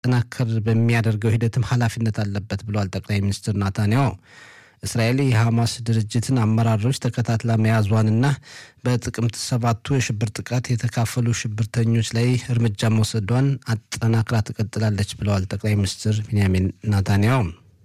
እንዲጠናከር በሚያደርገው ሂደትም ኃላፊነት አለበት ብለዋል ጠቅላይ ሚኒስትር ናታንያሁ። እስራኤል የሐማስ ድርጅትን አመራሮች ተከታትላ መያዟንና በጥቅምት ሰባቱ የሽብር ጥቃት የተካፈሉ ሽብርተኞች ላይ እርምጃ መውሰዷን አጠናክራ ትቀጥላለች ብለዋል ጠቅላይ ሚኒስትር ቢንያሚን ናታንያሁ።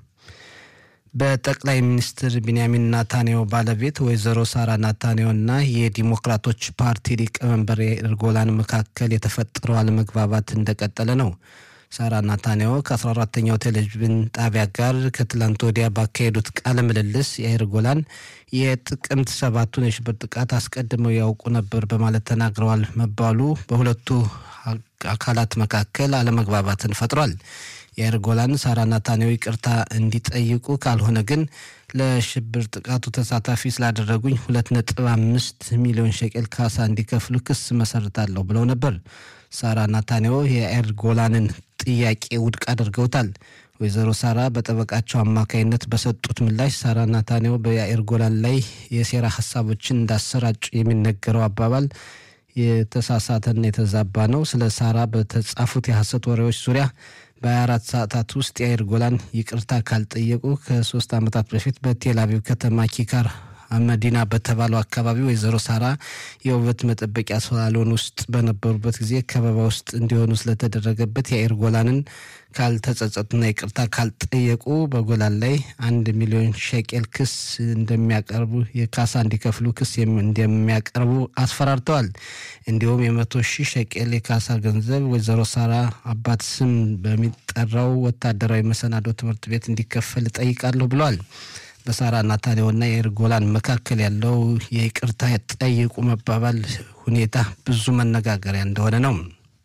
በጠቅላይ ሚኒስትር ቢንያሚን ናታንያሁ ባለቤት ወይዘሮ ሳራ ናታንያሁና የዲሞክራቶች ፓርቲ ሊቀመንበር ያኢር ጎላን መካከል የተፈጠረው አለመግባባት እንደቀጠለ ነው። ሳራ ናታንያሁ ከ14ተኛው ቴሌቪዥን ጣቢያ ጋር ከትላንት ወዲያ ባካሄዱት ቃለ ምልልስ ያኢር ጎላን የጥቅምት ሰባቱን የሽብር ጥቃት አስቀድመው ያውቁ ነበር በማለት ተናግረዋል መባሉ በሁለቱ አካላት መካከል አለመግባባትን ፈጥሯል። ያኢር ጎላን ሳራ ናታንያሁ ይቅርታ እንዲጠይቁ ካልሆነ ግን ለሽብር ጥቃቱ ተሳታፊ ስላደረጉኝ ሁለት ነጥብ አምስት ሚሊዮን ሸቄል ካሳ እንዲከፍሉ ክስ መሰርታለሁ ብለው ነበር። ሳራ ናታንያሁ የያኢር ጎላንን ጥያቄ ውድቅ አድርገውታል። ወይዘሮ ሳራ በጠበቃቸው አማካይነት በሰጡት ምላሽ ሳራ ናታንያሁ በያኢር ጎላን ላይ የሴራ ሀሳቦችን እንዳሰራጩ የሚነገረው አባባል የተሳሳተና የተዛባ ነው። ስለ ሳራ በተጻፉት የሐሰት ወሬዎች ዙሪያ በ24 ሰዓታት ውስጥ ያኢር ጎላን ይቅርታ ካልጠየቁ ከሶስት ዓመታት በፊት በቴል አቪቭ ከተማ ኪካር መዲና በተባለው አካባቢ ወይዘሮ ሳራ የውበት መጠበቂያ ሳሎን ውስጥ በነበሩበት ጊዜ ከበባ ውስጥ እንዲሆኑ ስለተደረገበት ያኢር ጎላንን ካልተጸጸቱና ይቅርታ ካልጠየቁ በጎላን ላይ አንድ ሚሊዮን ሸቄል ክስ እንደሚያቀርቡ የካሳ እንዲከፍሉ ክስ እንደሚያቀርቡ አስፈራርተዋል። እንዲሁም የመቶ ሺህ ሸቄል የካሳ ገንዘብ ወይዘሮ ሳራ አባት ስም በሚጠራው ወታደራዊ መሰናዶ ትምህርት ቤት እንዲከፈል እጠይቃለሁ ብለዋል። በሳራ ናታንያሁና ያኢር ጎላን መካከል ያለው የይቅርታ ጠይቁ መባባል ሁኔታ ብዙ መነጋገሪያ እንደሆነ ነው።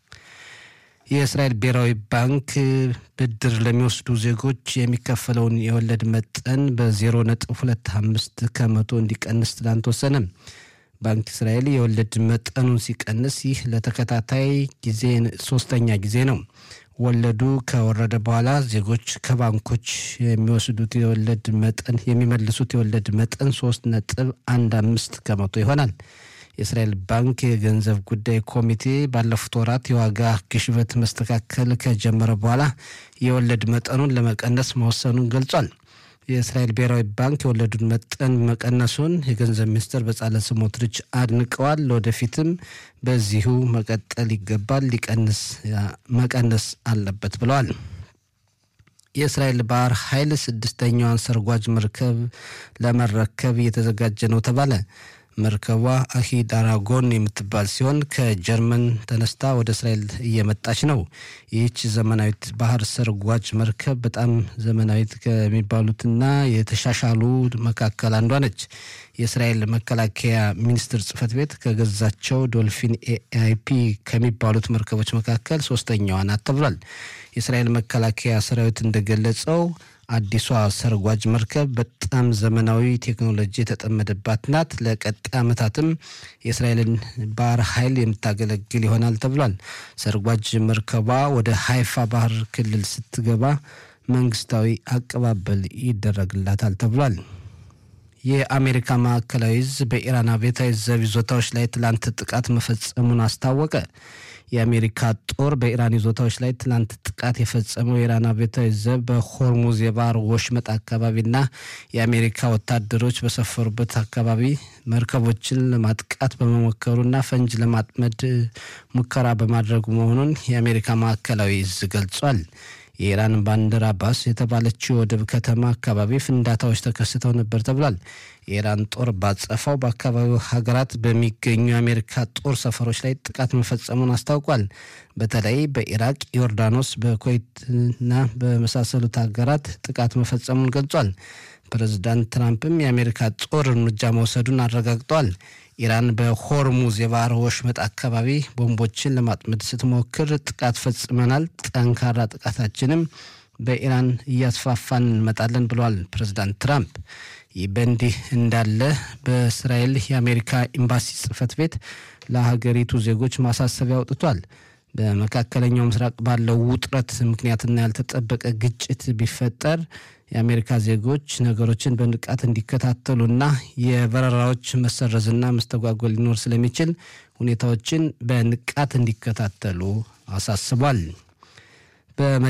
የእስራኤል ብሔራዊ ባንክ ብድር ለሚወስዱ ዜጎች የሚከፈለውን የወለድ መጠን በዜሮ ነጥብ ሁለት አምስት ከመቶ እንዲቀንስ ትላንት ወሰነ። ባንክ እስራኤል የወለድ መጠኑን ሲቀንስ ይህ ለተከታታይ ጊዜ ሶስተኛ ጊዜ ነው። ወለዱ ከወረደ በኋላ ዜጎች ከባንኮች የሚወስዱት የወለድ መጠን የሚመልሱት የወለድ መጠን ሶስት ነጥብ አንድ አምስት ከመቶ ይሆናል። የእስራኤል ባንክ የገንዘብ ጉዳይ ኮሚቴ ባለፉት ወራት የዋጋ ግሽበት መስተካከል ከጀመረ በኋላ የወለድ መጠኑን ለመቀነስ መወሰኑን ገልጿል። የእስራኤል ብሔራዊ ባንክ የወለዱን መጠን መቀነሱን የገንዘብ ሚኒስትር በጻለ ስሞትሪች አድንቀዋል። ለወደፊትም በዚሁ መቀጠል ይገባል፣ ሊቀንስ መቀነስ አለበት ብለዋል። የእስራኤል ባህር ኃይል ስድስተኛዋን ሰርጓጅ መርከብ ለመረከብ እየተዘጋጀ ነው ተባለ። መርከቧ አሂድ አራጎን የምትባል ሲሆን ከጀርመን ተነስታ ወደ እስራኤል እየመጣች ነው። ይህች ዘመናዊት ባህር ሰርጓጅ መርከብ በጣም ዘመናዊት ከሚባሉትና የተሻሻሉ መካከል አንዷ ነች። የእስራኤል መከላከያ ሚኒስቴር ጽሕፈት ቤት ከገዛቸው ዶልፊን ኤአይፒ ከሚባሉት መርከቦች መካከል ሶስተኛዋ ናት ተብሏል። የእስራኤል መከላከያ ሰራዊት እንደገለጸው አዲሷ ሰርጓጅ መርከብ በጣም ዘመናዊ ቴክኖሎጂ የተጠመደባት ናት። ለቀጣይ ዓመታትም የእስራኤልን ባህር ኃይል የምታገለግል ይሆናል ተብሏል። ሰርጓጅ መርከቧ ወደ ሀይፋ ባህር ክልል ስትገባ መንግስታዊ አቀባበል ይደረግላታል ተብሏል። የአሜሪካ ማዕከላዊ እዝ በኢራን አብዮታዊ ዘብ ይዞታዎች ላይ ትላንት ጥቃት መፈጸሙን አስታወቀ። የአሜሪካ ጦር በኢራን ይዞታዎች ላይ ትላንት ጥቃት የፈጸመው የኢራን አብዮታዊ ዘብ በሆርሙዝ የባህር ወሽመጥ አካባቢና የአሜሪካ ወታደሮች በሰፈሩበት አካባቢ መርከቦችን ለማጥቃት በመሞከሩና ፈንጅ ለማጥመድ ሙከራ በማድረጉ መሆኑን የአሜሪካ ማዕከላዊ እዝ ገልጿል። የኢራን ባንደር አባስ የተባለችው ወደብ ከተማ አካባቢ ፍንዳታዎች ተከስተው ነበር ተብሏል። የኢራን ጦር ባጸፋው በአካባቢው ሀገራት በሚገኙ የአሜሪካ ጦር ሰፈሮች ላይ ጥቃት መፈጸሙን አስታውቋል። በተለይ በኢራቅ፣ ዮርዳኖስ፣ በኩዌትና በመሳሰሉት ሀገራት ጥቃት መፈጸሙን ገልጿል። ፕሬዚዳንት ትራምፕም የአሜሪካ ጦር እርምጃ መውሰዱን አረጋግጠዋል። ኢራን በሆርሙዝ የባህር ወሽመጥ አካባቢ ቦምቦችን ለማጥመድ ስትሞክር ጥቃት ፈጽመናል፣ ጠንካራ ጥቃታችንም በኢራን እያስፋፋን እንመጣለን ብለዋል ፕሬዚዳንት ትራምፕ። ይህ በእንዲህ እንዳለ በእስራኤል የአሜሪካ ኤምባሲ ጽሕፈት ቤት ለሀገሪቱ ዜጎች ማሳሰቢያ አውጥቷል። በመካከለኛው ምስራቅ ባለው ውጥረት ምክንያትና ያልተጠበቀ ግጭት ቢፈጠር የአሜሪካ ዜጎች ነገሮችን በንቃት እንዲከታተሉና የበረራዎች መሰረዝና መስተጓጎል ሊኖር ስለሚችል ሁኔታዎችን በንቃት እንዲከታተሉ አሳስቧል። በመ